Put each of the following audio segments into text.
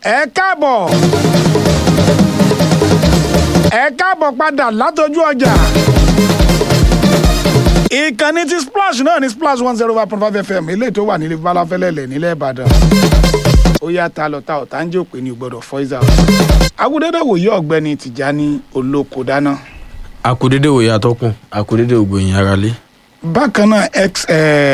ẹ káàbọ̀ ẹ káàbọ̀ padà látọjú ọjà ìkànnì ti splash náà ní splash one zero five point five fm eléyìí tó wà nílé balafẹ́lẹ́lẹ̀ nílẹ̀ ìbàdàn ó yá ta lọ ta ọ̀tá ń jẹ́ òpè ní gbọ́dọ̀ fọ́ìsà agudede wòye ọ̀gbẹ́ni tìjání olóko dáná akudede òye atọ́kùn akudede ògbòyìn aráalé. bákan náà ex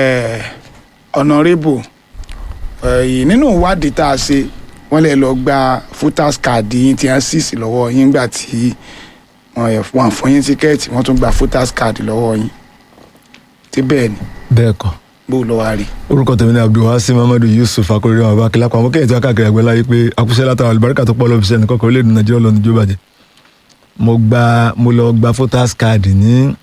honourable yìí nínú ìwádìí tá a ṣe wọ́n lè lọ gba voters card yín tí wọ́n sì sí lọ́wọ́ yín gbà tí wọ́n fún yín tíkẹ́ẹ̀tì wọ́n tún gba voters card lọ́wọ́ yín tí bẹ́ẹ̀ ni bẹ́ẹ̀ kọ́ bó lọ́ wá rí. orúkọ tèmi ni abdulwasi muhammadu yusuf akérèdé wọn bá kílá pa àwọn kẹ́yìn tí wọ́n káàkiri àgbẹ̀ láyé pé akúṣẹ́ látara àlùbáríkà tó pọ̀ lọ́ọ́ fi ṣe ẹnìkan kan orílẹ̀-èdè nàìjíríà lọ́ọ́ níjó bàjẹ́ mo gba mo lọ gba voters card ní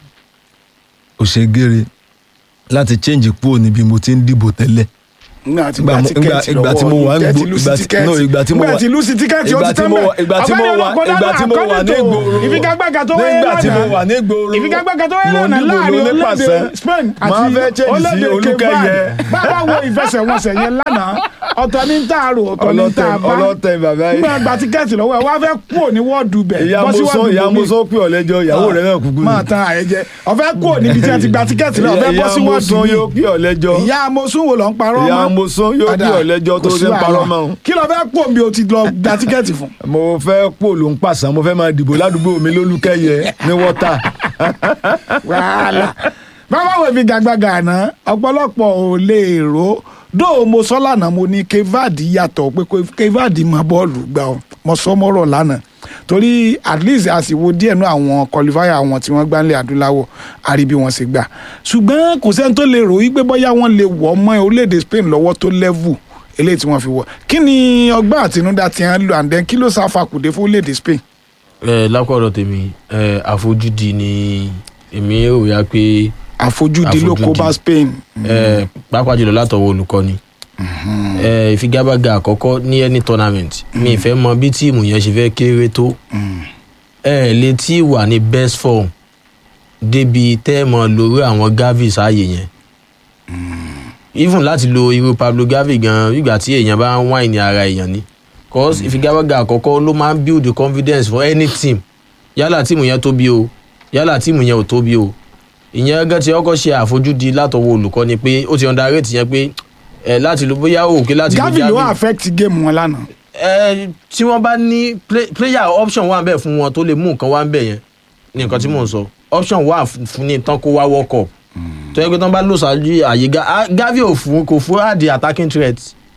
òṣègèrè láti change kúrò níbi mo ti ń dìbò tẹ́lẹ̀ nígbà tí Ìgbà gba mo- tíkẹ́ẹ̀tì ìgbà- ìgbà tí mo lọ́wọ́ wà ń yín gbó- tẹ́tí lùsì ìgbà tí- tíkẹ́ẹ̀tì no, ìgbà tí mo nígbà wà- tí lùsì tíkẹ́ẹ̀tì ó ìgbà ti tí tán mo bẹ́ẹ̀ wà- ìgbà tí mo wà- ìgbà tí mo wà ní ìgboro ìfigagbága tó wáyé nígbà tí mo wà lánàá ní ìgboro ìfigagbága tó wáyé mo lánàá níbo láàrin ló ní pàṣẹ orílẹ̀-èdè Spain àti máa fẹ́ change sí orílẹ̀-èdè olúkẹ́yẹ Cape Verde. bàbá wo ìfẹsẹ̀wọnsẹ̀ yẹn lánàá ọ̀tọ̀ ní tààrò ọ̀tọ̀ ní ọlọ́tẹ̀ tààbá ọlọ́tẹ̀ bàbá yìí nígbà gba tíkẹ́ẹ̀tì lọ́wọ́ ẹ̀ wá fẹ́ kúrò ní wọ́ọ̀dù bẹ̀ ìyá bọ́ sí muso wọ́ọ̀dù ìyá bòmíì. muso pè ọ́ lẹ́jọ́ ìyàwó rẹ̀ náà kúkú máa tan àyẹ̀jẹ̀ ọ̀fẹ́ kúrò níbi tí a ti gba tíkẹ́ẹ̀tì náà ọ̀fẹ́ bọ́ sí ìyá muso wọ́ọ̀dù yóò bíi pè ọ́ lẹ́jọ́ ìyá amosun wo ló ń parọ́ ìyá mọ́ muso yóò pè ọ́ lẹ́jọ́ tó Kò sí ṣe ń parọ́ wàhálà. mọ́ òun. kí ló fẹ́ kó mi o ti lọ gba tíkẹ́ẹ̀tì fún. mo fẹ́ pò ló ń pàṣán mo fẹ́ máa dìbò ládùúgbò mi lólùkẹ́yẹ ní wọ́tà wàhálà bàbá wo fi gàgbàgà àná ọ̀pọ̀lọpọ̀ ò lè rò dóò mo sọ lánàá mo ní kevadi yàtọ̀ pé kevadi mọ bọ́ọ̀lù gbà ọ́ mo sọ mọ́rọ̀ lánàá torí at least àsìwò díẹ̀ nú àwọn qualifier àwọn tí wọ́n gbá nílẹ̀ adúláwọ̀ àrí bí wọ́n ṣe gbà ṣùgbọ́n kò sẹ́ni tó lè rò wípé bóyá wọ́n lè wọ̀ mọ́ orílẹ̀-èdè Spain lọ́wọ́ tó level eléyìí tí wọ́n fi wọ̀ kí ni ọgbọ́n àtinúdá ti hàn lò and then kí ló sáfàkùdé fún orílẹ̀-èdè Spain ẹ lápọ̀dọ̀ tèmi ẹ àfojúdi ni èmi ò yá pé àfojúdi ló kó bá Àfojúdi. Spain ẹ pàápàá jùlọ látọwọ́ olùkọ́ni ẹ ìfigagbága àkọ́kọ́ ní any tournament mi ìfẹ́ mọ bí tíìmù yẹn ṣe fẹ́ kéré tó ẹ lè tí wà ní best form débi tẹ́ ẹ mọ lórí àwọn gavi sáàyè yẹn even láti lo irú Pablo Gavi gan ìgbà tí èèyàn bá ń wáìnì ara èèyàn ni cause ìfigagbága àkọ́kọ́ ló máa ń build the confidence for any team yálà tíìmù yẹn tóbi o yálà tíìmù yẹn ò tóbi o ìyẹn gẹ́gẹ́ tí ọkọ̀ ṣe àfojúdi látọwọ́ olùkọ́ni pé ó ti underrate yẹn pé ẹ láti lo bóyá òkè láti lo Gavi ló affect game wọn lánàá ẹ tí wọ́n bá ní play- player option wà bẹ́ẹ̀ fún wọn tó lè mú nǹkan wá bẹ́ẹ̀ yẹn ní nǹkan tí mò ń sọ option wà f- fún ní tán kó wá world cup tó yẹ pé tán bá lò sáájú àyè Ga- ah, Gavi ò fún kò fún àdì attacking threat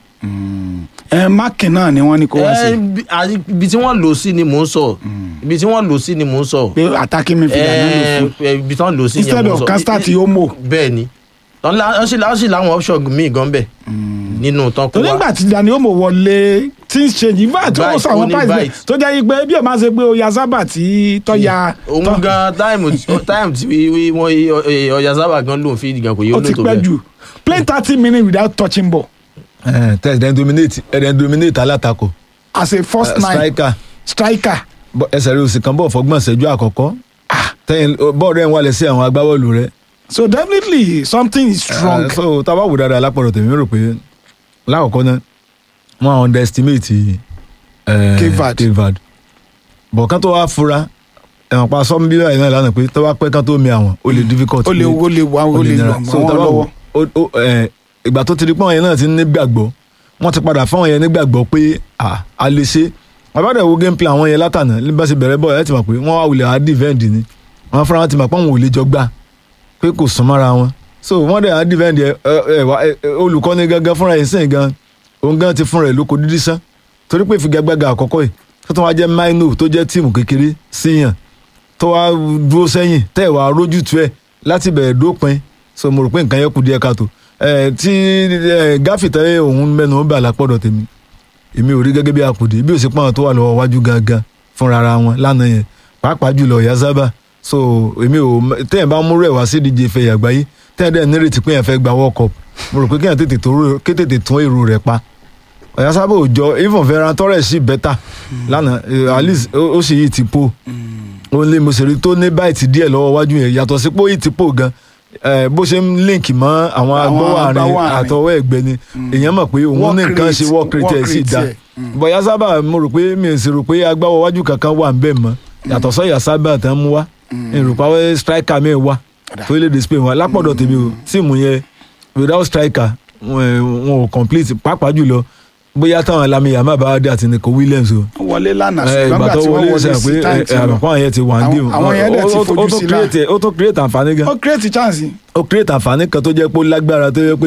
ẹ máàkì náà ni wọ́n ní kó wá ẹ sí bí- àyè- ibi tí wọ́n lò sí ni mò ń sọ ibi tí wọ́n lò sí ni mò ń sọ pé attacking midfielder náà ló ẹ fún ẹ, ibi tí wọ́n lò sí yẹn instead mò ń of sọ. kan start Yomo bẹ́ẹ̀ ni wọ́n lá- wọ́n sì lá- wọ́n sì láwọn option míì gan bẹ́ẹ̀ nínú tán kó torí wá. nígbà tí Dani Yomo wọlé things change in fact ó Bite, sọ àwọn ó ní price bite. tó jẹ́ pé bí o máa ṣe pé oya sábà tí tọ́ya òun tọ́- gan táìmù táìmù tí wọ́n ọjà sábà gan lòun fi gan kò yé ó ó ti lò tó pẹ́ bẹ́ẹ̀. jù play thirty minutes without touching ball tẹ̀ ẹ̀dẹ̀ dominate ẹ̀dẹ̀ dominate alátakò as a first Eh, nine striker striker Bọ́- ẹsẹ̀ rẹ̀ òsì kan bọ̀ fọgbọ́n ṣẹ́jú àkọ́kọ́ tẹ́yìn bọ́ọ̀lù rẹ̀ ń wálẹ̀ sí àwọn agbábọ́ọ̀lù rẹ̀ so definitely something is wrong. Uh, so tábà wò dáadáa lápọ̀rọ̀ tèmi rò pé lákọ̀ọ́kọ́ náà wọ́n underestimate eh, Cape Verde. Cape Verde bọ̀ kán tó wá fura ẹ̀wọ̀n pa sọ́mu bí báyìí náà lánàá pé tó bá pẹ́ kán tó mi àwọn ó lè difficult ó lè pé- ó lè wá ó lè nira. lọ So, mọ́ tá wọn bá lọ́wọ́. wò, ó- ó, eh, ìgbà tó ti di pọ́n yẹn náà ti ní gbàgbọ́ wọ́n ti padà fáwọn yẹn nígbàgbọ́ pé ah, a lè ṣe àbádẹ́ wo game plan àwọn yẹn látànà ní bá ṣe bẹ̀rẹ̀ bọ́ọ̀ ẹ̀ ti mọ̀ pé wọ́n wá wulẹ̀ á defend ni wọ́n fúnra wọn ti mọ̀ pé àwọn ò lè jọ gbà pé kò sún mọ́ra wọn so wọ́n dẹ̀ á defend ẹ ẹ wá ẹ, ẹ, olùkọ́ni gangan fúnra ẹ̀ sìn gan òun gan ti fúnra ẹ̀ lóko dídí sán torí pé ìfigagbága àkọ́kọ́ yìí tó tún wá jẹ́ maino tó jẹ́ tíìmù kékeré síyàn tó wá dúró sẹ́yìn tẹ́ ẹ̀ wá rójú tu ẹ̀ láti bẹ̀rẹ̀ dópin so mo rò pé nǹkan yẹn kù díẹ̀ káàtó ẹ̀ tí ẹ̀ gáfì tẹ́ òun mẹ́nu ó bà lápọ̀dọ̀ tèmi èmi ò rí gẹ́gẹ́ bí àkùdé bí ó sì pọ́n tó wà lọ́wọ́ wájú gangan fúnra ara wọn lánàá yẹn pàápàá jùlọ ìyá sábà so èmi ò tẹ́yìn bá múrò ẹ̀ wá sí ìdíje ìfẹ́ àgbáyé tẹ́yìn dẹ̀ nírètí pé yẹn fẹ́ gba world cup mo rò pé kéèyàn tètè tó rò- ké tètè tún èrò rẹ̀ pa ọ̀yà sábà ò jọ even Ferran Torres sì bẹ́tà lánàá eh, at least ó ó sì yí ti po ó lé mo sì rí tó ní báyìí díẹ̀ lọ́wọ́ wájú yẹn yàtọ̀ sí pé ó yí ti po gan eh, bó ṣe ń link mọ́ àwọn Àwọn agbọ́wọ́ àárín agbáwọ̀ àárín. àtọwọ́ ẹ̀gbẹ́ ni èèyàn mọ̀ pé òun Work ní nǹkan ṣe rate, work rate ẹ̀ work sì rate da ẹ̀. Mm. bọ̀yá sábà mo rò pé mi ò sì rò pé agbáwọ̀ wájú kankan wà ń bẹ̀ mọ́ yàtọ̀ sọ́yà sábà tán mú wá ìrùpá striker mi wá Ọ̀dà. tó lè dé Spain wá lápọ̀dọ̀ tèmi o tíìmù yẹn without striker wọn ẹ, wọn ò complete pàápàá jùlọ bóyá táwọn Lamine Yamal bá dé àti Nico Williams o wọ́n wọlé lánàá ẹ, ṣùgbọ́n ìgbà gbà tó tí wọ́n wọlé wọlé ṣe sí pé táìmù ti lọ. àbùkù àwọn yẹn ti wà ní Àwọn- àwọn yẹn dẹ̀ ti ó fojú tó sí create ó tó create àǹfààní gan ó create chance ó create àǹfààní kan tó jẹ́ pé ó lágbára tó jẹ́ pé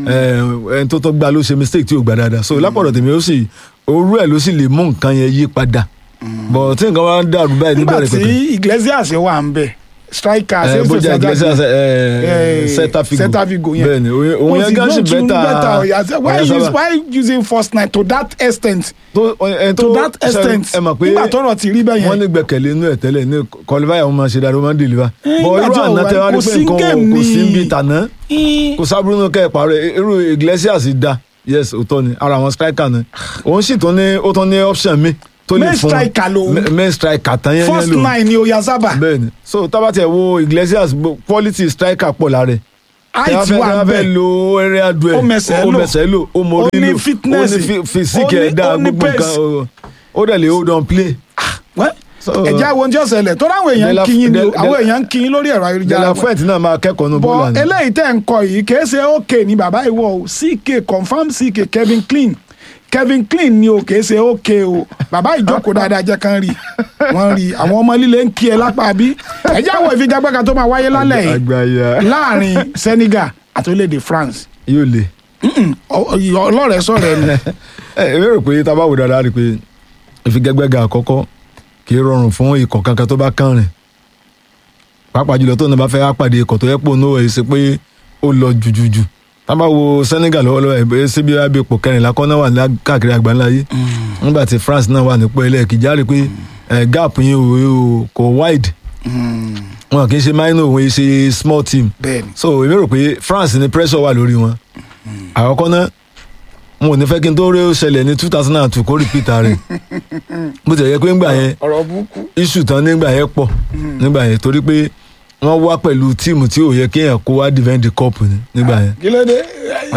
ẹ, ẹni tó tó gbá ló ṣe mistake tí ò gbà dáadáa so lápọ̀dọ̀ tèmi ó sì orú ẹ̀ ló sì lè mú nǹkan yẹn yí padà bọ̀ tí nǹkan wá ń dàrú báyìí nígbà níbẹ̀rẹ̀ tí pẹ̀pẹ̀ Iglesias wà ń bẹ̀ striker ẹ, ṣe bójá Iglesias Eh, Celta Vigo Celta Vigo yẹn. bẹ́ẹ̀ni òun- òun yẹn gan ṣì bẹ́tà why use why using first nine to that extent tó ẹni to tó that extent ẹ mọ̀ pé nígbà tọ́rọ̀ ti rí bẹ́ẹ̀ wọ́n yẹn ní gbẹ̀kẹ̀lé inú ẹ̀ tẹ́lẹ̀ ní kọlífàyà wọn máa ṣe dáadáa wọ́n máa ń deliver Eh, bọ̀ nígbà irú tí àná ò tẹ́ wá wá- rí kò pé sí nǹkan game kò sí ní- ń bi tàná kò sábúrú nù kẹ́ ẹ̀ parọ́ irú Iglesias da yes òótọ́ ni ara àwọn striker ni òun sì tún ní ó tún ní option mi tó lè Main fún striker lòun. Ma- main striker tán yẹn yẹn first lòun nine ni Oyarzabal bẹ́ẹ̀ni so tábàtì ẹ̀ wo Iglesias gbo- quality striker pọ̀ lára ẹ̀ height wà fẹ́ bẹ́ẹ̀ lo area duel Ó mẹsẹ̀ ó lò. mẹsẹ̀ lò ó mórí Ó ní lò fitness. ó ní fi- physique Ó ní- ẹ̀ dáa ó ní gbogbo nǹkan pace. ó- ó dẹ̀ lè hold on play. Wẹ́, So- ẹ̀jẹ̀ àwọn ohun tí ó ṣẹlẹ̀ tó ráwọn èèyàn ń Dela- kíyìn ni o, Del- àwọn Del- èèyàn ń kíyìn lórí ẹ̀rọ ayélujára Dela Fuente náà máa kẹ́kọ̀ọ́ ní bọ bọ́ọ̀lù àná. eléyìí tẹ́ ń kọ yìí kìí ṣe ok ni bàbá ìwọ o ck confam ck Kevin Clean Kevin Clean ni o kìí ṣe ok o bàbá ìjókòó dáadáa jẹ́ kán rí wọ́n rí àwọn ọmọ líle ń kí ẹ lápá bí ẹ̀jẹ̀ àwọn ìfigagbága tó máa wáyé lálẹ́ yìí àgbáyà láàrin Senegal àti orílẹ̀-èdè France yóò le. Ọ- ọ- ọlọ́rẹ̀ sọ̀rọ̀ ẹni ẹ ẹ rò pé tá a bá wò dáadáa rí i pé ìfigagbága àkọ́kọ́ kì í rọrùn fún ikọ̀ kankan tó bá kàn rìn pàápàá jùlọ tó náà bá fẹ́ pàdé ikọ̀ tó yẹ pò náà ẹ̀ ṣe pé ó lọ jùjùjù tá a bá wo Senegal lọ́wọ́lọ́wọ́ ẹ̀ bẹ́ẹ̀ síbi abẹ́ ipò kẹrìnlá kọ́ náà wà ní káàkiri àgbáńlá yìí nígbà tí France náà wà nípò ẹlẹ́ẹ̀kejì á rí i pé ẹ̀ gap yín ò- ò- kò wide wọn kì í ṣe minor òun yìí ṣe small team bẹ́ẹ̀ ni so èmi rò pé France ní pressure wà lórí wọn àkọ́kọ́ náà wọn ò ní fẹ́ kí n tó rí ó ṣẹlẹ̀ ní two thousand and two kó repeat rẹ̀ bó ti yẹ pé ńgbà yẹn ọ̀rọ̀ burúkú issue tán nígbà yẹn pọ̀ nígbà yẹn torí pé wọ́n wá pẹ̀lú tíìmù tí ò yẹ kéèyàn kó wá defend the cup ni nígbà yẹn kí ló dé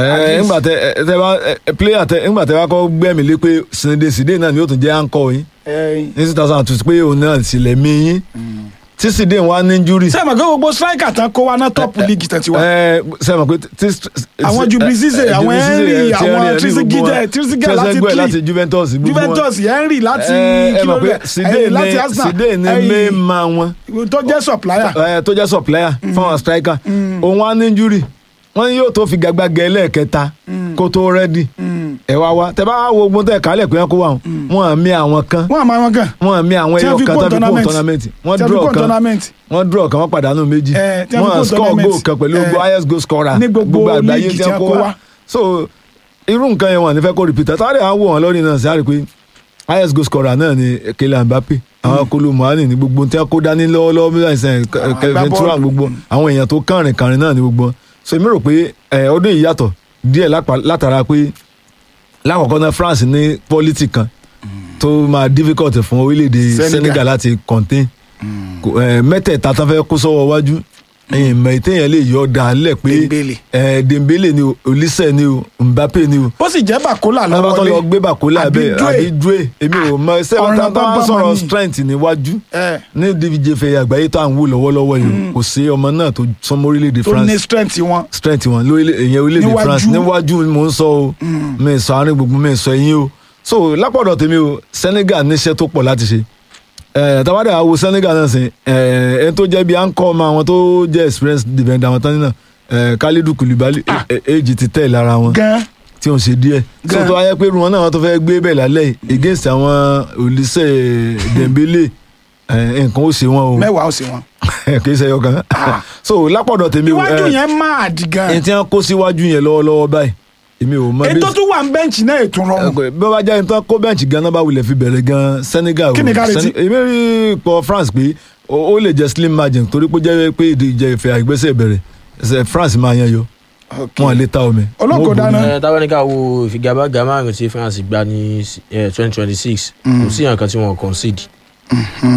ẹ ńgbà tẹ ẹ tẹ bá ẹ player tẹ ńgbà tẹ bá kọ́ gbẹ́mìí lé pé Zinedine Zidane náà ni yóò tún jẹ́ anchor yín ẹ̀yìn. ní two thousand and two pé òun náà sì lẹ̀ mí yín tí Zidane wá ní injury ṣé ẹ mọ̀ pé gbogbo striker tán kó wa ná top league tán ti wá. ẹ sẹ́wọ̀n pé tí Àwọn Jubilee Cisse, àwọn Henry, àwọn Trezeguet, Trezeguet láti Trezeguet Italy. láti Juventus gbogbo wọn. Juventus Henry láti ẹ ẹ mọ̀ pé kílódé ẹ̀yìn láti Zidane Arsenal Zidane ní ẹ̀yìn mẹ́ẹ̀mà wọn tó jẹ́ supplier. ẹ, tó jẹ́ supplier fún àwọn striker òun á ní injury wọ́n ní yóò tó fi gàgbàgẹ́ lẹ́ẹ̀kẹta kó tó rẹ́dì ẹ wá wá tẹ bá wá wo ogun tẹ kálẹ̀ pé wọ́n kó wà wọ́n àmì àwọn kan wọ́n àmọ́ àwọn kan wọ́n àmì àwọn Tí wọ́n ẹyọ fi kan kó tó fi kó tournament. tournament wọ́n tí a fi draw kó kan tournament wọ́n draw kan wọ́n pàdánù méjì Eh, tí a fi kó wọ́n score tournament. goal kan pẹ̀lú Eh, highest goal scorer ní gbogbo àgbáyé league tí tí a wọ́n kó kó wá. wá so irú nǹkan yẹn wọ́n ní fẹ́ kó repeat àtàrí àwọn wò wọ́n lórí náà sí àrí pé highest goal scorer náà ni Kylian Mbappe àwọn kolo muhani ní gbogbo tí wọ́n kó dání lọ́wọ́lọ́wọ́ bí wọ́n ṣe Kevin agbábọ́ọ̀lù. Turan gbogbo àwọn èèyàn tó kànrìn kànrìn náà ní gbogbo wọn. so èmi rò pé eh, ọdún yìí yàtọ̀ díẹ̀ lápá- látara pé lákọ̀ọ́kọ́ náà France ní quality kan tó máa difficult fún orílẹ̀-èdè Senegal. Senegal láti contain Kò- eh, mẹ́tẹ̀ẹ̀ta tán fẹ́ kó sọ́wọ́ wájú ìmọ̀ ìtẹ̀yẹ̀ lè yọ ọ̀dà lẹ̀ pé Dembele. eh, Dembele ni o Olise ni o Mbappe ni o ó sì jẹ́ bàkólà lọ́wọ́ tó lọ lọ́wọ́ gbé bàkólà bẹ́ẹ̀ àbí dúé èmi ò mọ sẹ́wọ́n tá Ọ̀ràn bá bá sọ̀rọ̀ mọ̀ ní. strength níwájú ẹ̀ ní díje fẹ́ àgbáyé tó à ń wò lọ́wọ́lọ́wọ́ yìí kò sí ọmọ náà tó sọmọ orílẹ̀-èdè tó ní France strength wọn. strength wọn lórílẹ̀ èyàn orílẹ̀-èdè Níwájú. France níwájú ni mò ń sọ o mi ì sọ àárín gbogbo mi ì sọ ẹ̀yìn o so lápọ̀dọ̀ tèmi o Senegal níṣẹ́ tó pọ̀ láti ṣe ẹ̀ tàbádà àwo Senegal náà sìn ẹ̀ ẹni tó jẹ́ bí ankọ́ ọmọ àwọn tó jẹ́ experience defender àwọn tán nínà ẹ̀ Kalidou Koulibaly èjì ti tẹ̀ lára wọn gan tí ò ń ṣe díẹ̀ tí Gan. ó tó wáyé pé irun wọn náà wọn tó fẹ́ gbé bẹ́ẹ̀ lálẹ́ yìí against àwọn Olise Dembele ẹ̀, nǹkan ó ṣe wọn o mẹ́wàá ó sì wọn. kì í ṣe ọkàn so lápọ̀dọ̀ tèmi o iwájú ẹ̀, yẹn máa dì gan. ẹni tí wọn kó síwájú yẹn lọ́wọ́lọ́wọ́ báyìí èmi ò mọ ètò tó wà ń bẹ́ǹchì náà ètò rọrùn. bí wọ́n bá jẹ́ ẹni tó kó bẹ́ǹchì gan náà bá wulẹ̀ fi bẹ̀rẹ̀ gan Senegal o. Kí ni ká retí? Sene- èmi rí ipò France pé ó ó lè jẹ́ slim margin torí pé ó jẹ́ pé ìdíje ìfẹ́ àgbẹ̀sẹ̀ bẹ̀rẹ̀ ẹsẹ̀ France máa yan yọ wọn lè ta omi. Ológo Wọn ò dáná. borí. ẹ táwọn ní ká wo ìfigagbága márùn tí France gbá ní twenty twenty six kò sí nǹkan tí wọn concede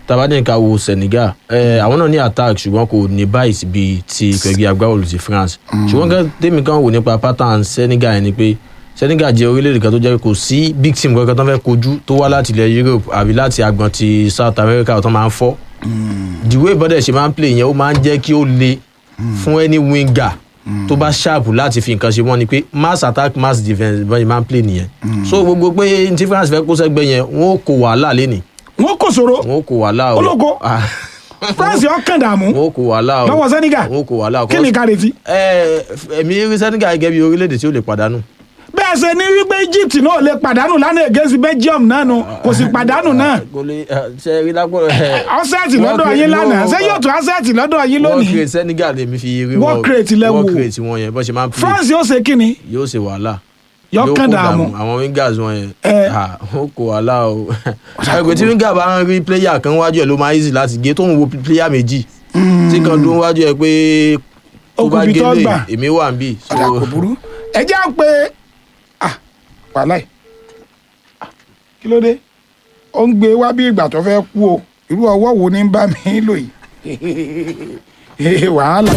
tabadẹ́nìka wo senegal ẹ àwọn náà ní attack ṣùgbọ́n kò ní báyìí bíi ti pẹ̀gì agbábọ́ọ̀lù ti france ṣùgbọ́n kẹ́ tèmi kan wò nípa pattern senegal yẹn ni pé senegal jẹ́ orílẹ̀-èdè kan tó jẹ́ pé kò sí big team kankan tó fẹ́ kojú tó wá láti ilẹ̀ europe àbí láti agbọn ti south america tó máa ń fọ́ the way bọ́dẹ̀ ṣe máa ń play yẹn ó máa ń jẹ́ kí ó le fún any winger tó bá ṣáàpù láti fi nǹkan ṣe wọ́n ni pé mass attack mass defence bọ́n ṣe máa ń play nìyẹn so gbogbo pé tí france fẹ́ kó sẹ́gbẹ́ yẹn wọ́n ó kó wàhálà lẹ́nìí wọn kò sòro wọn ó kó wàhálà o Ológo. Ah, france ọkàn dààmú wọn ó kó wàhálà o lọ́wọ́ senegal wọn ó kó wàhálà o kí ni ká retí. ẹ ẹ̀mí rí senegal gẹ́gẹ́ bí orílẹ̀-èdè tí ó lè pàdánù bẹ́ẹ̀ ṣe ní wípé egypt náà lè pàdánù lánàá against belgium náà nu kò sì pàdánù náà kò lè ṣe rí lápò ọ̀sẹ̀tì lọ́dọ̀ yín lánàá ṣé yóò tún ọ̀sẹ̀tì lọ́dọ̀ yín wọ́n lónìí create senegal lèmi fi rí World crate lẹ wò. wọ́n create wọn yẹn bọ́n ṣe máa ń play france yóò ṣe kí ni yóò ṣe wàhálà Yóò Yóò kàn kó dààmú. àwọn wingers wọn yẹn Ẹ. ah, ó kó wàhálà o ẹgbẹ́ tí winger bá ń rí player kan wájú ẹ̀ ló máa easy láti gé tó ń wo player méjì tí kan dún wájú ẹ̀ pé tó bá Okùnbi tó gélé gbà. èmi wà ń bì so ọ̀dà kò burú ẹ jẹ́ à ń pe ah wàhálà yìí Ah, kí ló dé ó ń gbé wá bí ìgbà tó fẹ́ kú o irú ọwọ́ wo ni ń bá mi lò yìí wàhálà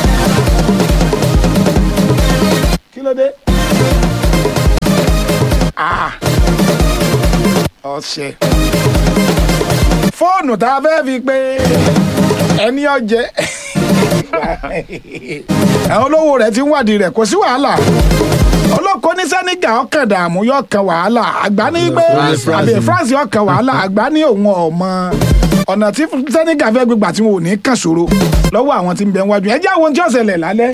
kí ló dé ah ọ̀sẹ̀ fóònù tá a fẹ́ fi pé ẹni ọjẹ́ àwọn olówó rẹ̀ ti ń wádìí rẹ̀ kò sí wàhálà olóko ní sẹ́nìgà ọkàn dààmú yóò kan wàhálà àgbà ní pé France, France àbí ni. france yóò kan wàhálà àgbà ní òun ọmọ ọ̀nà tí sẹ́nìgà fẹ́ gbégbà tí wọn ò ní kàn ṣòro lọ́wọ́ àwọn tí ń bẹ wájú ẹ jẹ́ àwọn tí ó ṣẹlẹ̀ lálẹ́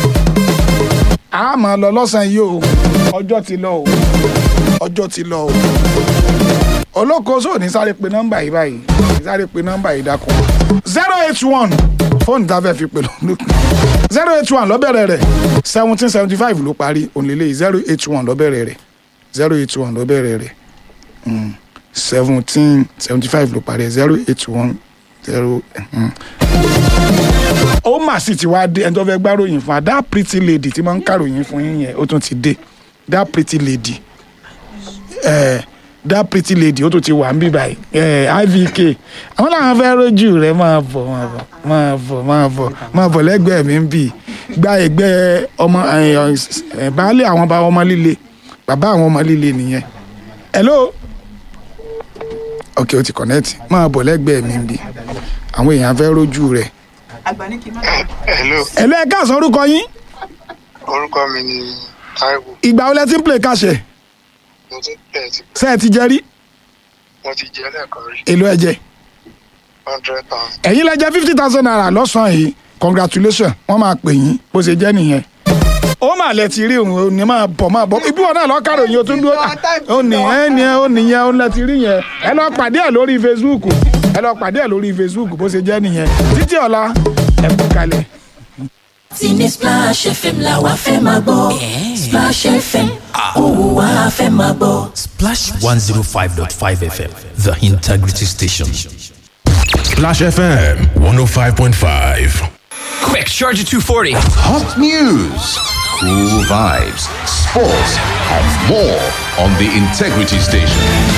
a máa lọ lọ́sàn-án yìí o ọjọ́ ti lọ o ọjọ́ ti lọ o olóko sóò ní sáré pe nọ́mbà yìí báyìí ní sáré pe nọ́mbà yìí dákun zero eight one fóònù tá a fẹ́ fi pè lọ́dún zero eight one lọ́bẹ̀rẹ̀ rẹ̀ seventeen seventy five ló parí òǹlẹ́lẹ̀ zero eight one lọ́bẹ̀rẹ̀ rẹ̀ zero eight one lọ́bẹ̀rẹ̀ rẹ̀ seventeen seventy five ló parí zero eight one zero. ó mà sì ti wá dé ẹni tó fẹ́ gbáròyìn fún wa that pretty lady tí máa ń kàròyìn fún yín yẹn ó tún ti dé that pretty lady eh, that pretty lady ó tún ti wà ń bí báyìí eh, ivk àwọn làwọn fẹ́ rójú rẹ̀ máa bọ̀ máa bọ̀ máa bọ̀ máa bọ̀ máa bọ̀ lẹ́gbẹ̀ẹ́ mi ń bì gba ẹgbẹ́ ọmọ eh, eh, baálé àwọn bá ọmọ líle bàbá àwọn ọmọ líle nìyẹn hello ok o ti connect máa bọ̀ lẹ́gbẹ̀ẹ́ mi ń bì àwọn èèyàn fẹ́ rójú rẹ̀ hello hello ẹ káàsán orúkọ yín orúkọ mi ni taiwo ìgbà wo lẹ ti ń play káṣẹ mo ti tẹ̀ ti ṣe ẹ ti jẹ rí mo ti jẹ́ lẹ́ẹ̀kan rí èlò ẹ jẹ hundred thousand ẹ̀yin lẹ jẹ fifty thousand naira lọ́sàn-án yìí congratulations wọ́n máa pè yín bó ṣe jẹ́ nìyẹn. ó mà lẹ ti rí òun ò ní máa bọ̀ máa bọ̀ ibi wọn náà lọ́ọ́ kárò yín o tún dúró ó nìyẹn nìyẹn ó nìyẹn ó lẹ ti rí yẹn ẹ lọ pàdé ẹ lórí facebook ẹ lọ pàdé ẹ lórí facebook bó ṣe jẹ́ nìyẹn títí ọ̀la ẹ kú kalẹ̀. tí ní splash fm la wa fẹ́ máa gbọ́ splash fm òun wa fẹ́ máa gbọ́. Splash 105.5 FM, the integrity station. Splash FM 105.5. Quick, charge at 240. Hot news, cool vibes, sports, and more on the Integrity Station.